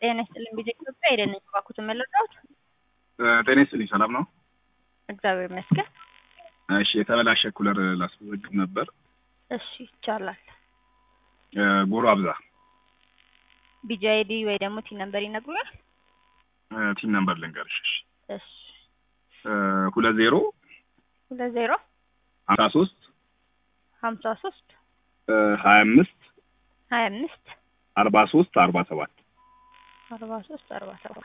ጤና ይስጥልኝ ቢዜ ኢትዮጵያ ሄደን ባኩትን መለዳት ጤና ይስጥልኝ ሰላም ነው? እግዚአብሔር ይመስገን። እሺ የተበላሸ ኩለር ላስመዘግብ ነበር። እሺ ይቻላል። ጎሮ አብዛ ቢጂ አይዲ ወይ ደግሞ ቲን ነምበር ይነግሩናል። ቲን ነምበር ልንገርሽ። እሺ እሺ ሁለት ዜሮ ሁለት ዜሮ ሀምሳ ሶስት ሀምሳ ሶስት ሀያ አምስት ሀያ አምስት አርባ ሶስት አርባ ሰባት አርባ ሶስት አርባ ሰባት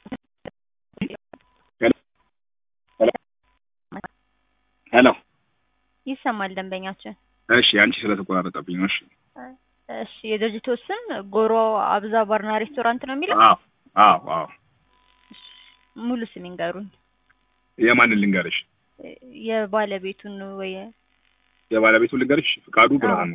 ሄሎ ይሰማል ደንበኛችን። እሺ አንቺ ስለተቆራረጠብኝ ነው። እሺ እሺ የድርጅቱ ስም ጎሮ አብዛ ባርና ሬስቶራንት ነው የሚለው። አዎ አዎ አዎ ሙሉ ስም ይንገሩኝ። የማንን ልንገርሽ? የባለቤቱን ወይ የባለቤቱ ልንገርሽ? ፍቃዱ ብርሃኑ።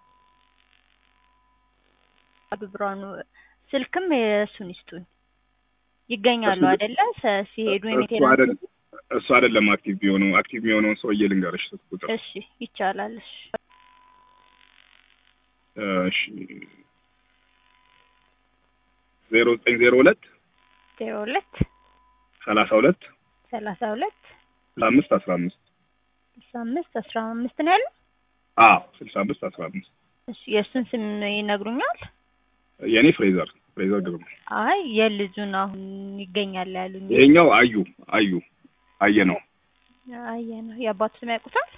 ፍቃዱ ብርሃኑ። ስልክም የእሱን ይስጡን። ይገኛሉ እሱ- አይደለ? ሰ- ሲሄዱ እሱ የሜቴና አይደለም እሱ አይደለም አክቲቭ የሆነው አክቲቭ የሆነውን ሰውዬ ልንገርሽ ስልክ ቁጥር እሺ ይቻላል። እሺ እሺ ዜሮ ዘጠኝ ዜሮ ሁለት ዜሮ ሁለት ሰላሳ ሁለት ሰላሳ ሁለት ስልሳ አምስት አስራ አምስት ስልሳ አምስት አስራ አምስት ነው ያለው። አዎ ስልሳ አምስት አስራ አምስት እሺ የእሱን ስም ይነግሩኛል? የእኔ ፍሬዘር ፍሬዘር ግርማ አይ የልጁን አሁን ይገኛል ያሉኝ። ይሄኛው አዩ አዩ አየ ነው አየ ነው የአባቱ ስም ያውቁታል?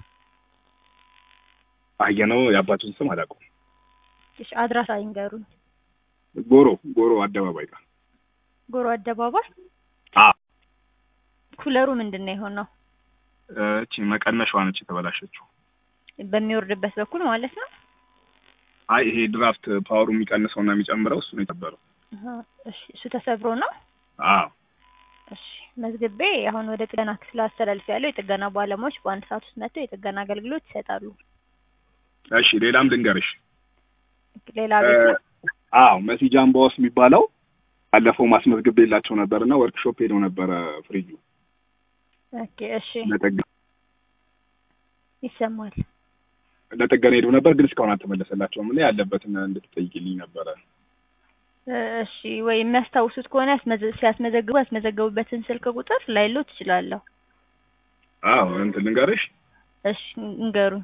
አየ ነው የአባቱን ስም አላውቀውም እሺ አድራሻ ይንገሩኝ። ጎሮ ጎሮ አደባባይ ጋር ጎሮ አደባባይ። አዎ ኩለሩ ምንድን ነው የሆነው? እቺ መቀነሻዋ ነች የተበላሸችው በሚወርድበት በኩል ማለት ነው። አይ ይሄ ድራፍት ፓወሩ የሚቀንሰው እና የሚጨምረው እሱ ነው የተበረው አሀ፣ እሺ እሱ ተሰብሮ ነው። አዎ እሺ መዝግቤ አሁን ወደ ጥገና ክፍል አስተላልፍ ያለው የጥገና ባለሙያዎች በአንድ ሰዓት ውስጥ መጥተው የጥገና አገልግሎት ይሰጣሉ። እሺ ሌላም ልንገርሽ ሌላ ቤት ነው? አዎ መሲ ጃምባዎስ የሚባለው ባለፈው ማስመዝግቤ የላቸው ነበር እና ወርክሾፕ ሄደው ነበረ ፍሪጁ ኦኬ እሺ ለጠገ ይሰማል። ለጥገና ሄደው ነበር ግን እስካሁን አልተመለሰላቸውም እና ያለበትን እንድትጠይቅልኝ ነበረ እ እሺ ወይ የሚያስታውሱት ከሆነ ያስመዘ- ሲያስመዘግቡ ያስመዘገቡበትን ስልክ ቁጥር ላይሎ ትችላለሁ። አዎ እንትን ልንገርሽ እሺ እንገሩኝ።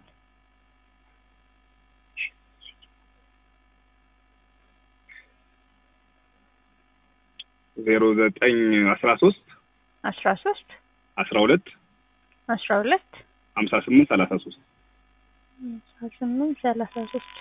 ዜሮ ዘጠኝ አስራ ሶስት አስራ ሶስት አስራ ሁለት አስራ ሁለት ሀምሳ ስምንት ሰላሳ ሶስት አስራ ስምንት ሰላሳ ሶስት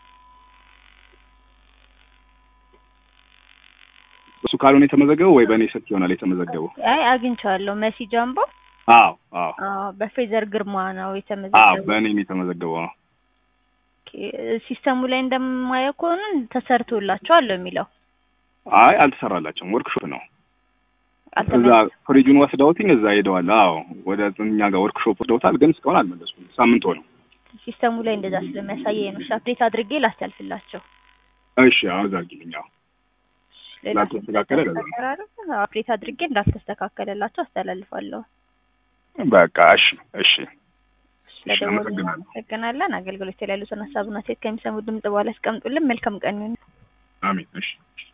እሱ ካልሆነ የተመዘገበው ወይ በእኔ ስልክ ይሆናል የተመዘገበው አይ አግኝቼዋለሁ። መሲ ጃምቦ አዎ አዎ አዎ፣ በፌዘር ግርማ ነው አዎ የተመዘገበው። በእኔ ነው የተመዘገበው አዎ ኦኬ፣ ሲስተሙ ላይ እንደማየው ከሆነ ተሰርቶላቸዋል ነው የሚለው። አይ አልተሰራላቸውም ወርክሾፕ ነው እዛ አልተመለሰም። ፍሪጁን ወስደውትኝ እዛ ሄደዋል አዎ ወደ እኛ ጋር ወርክሾፕ ወስደውታል ግን እስካሁን አልመለሱም ሳምንት ሆነው ሲስተሙ ላይ እንደዛ ስለሚያሳየኝ ነው። እሺ አፕዴት አድርጌ ላስተላልፍላቸው። እሺ አዎ እዛ አድርጊልኝ አዎ ሌላ ላልተስተካከለ ለዛ ነው። ተቀራረበ አፕዴት አድርጌ እንዳልተስተካከለላቸው አስተላልፋለሁ። በቃ እሺ እሺ ስለደወሉ አመሰግናለሁ። እናመሰግናለን። አገልግሎት ላይ ያሉትን ሀሳብና ሴት ከሚሰሙ ድምጽ በኋላ ያስቀምጡልን። መልካም ቀን ይሁን። አሜን እሺ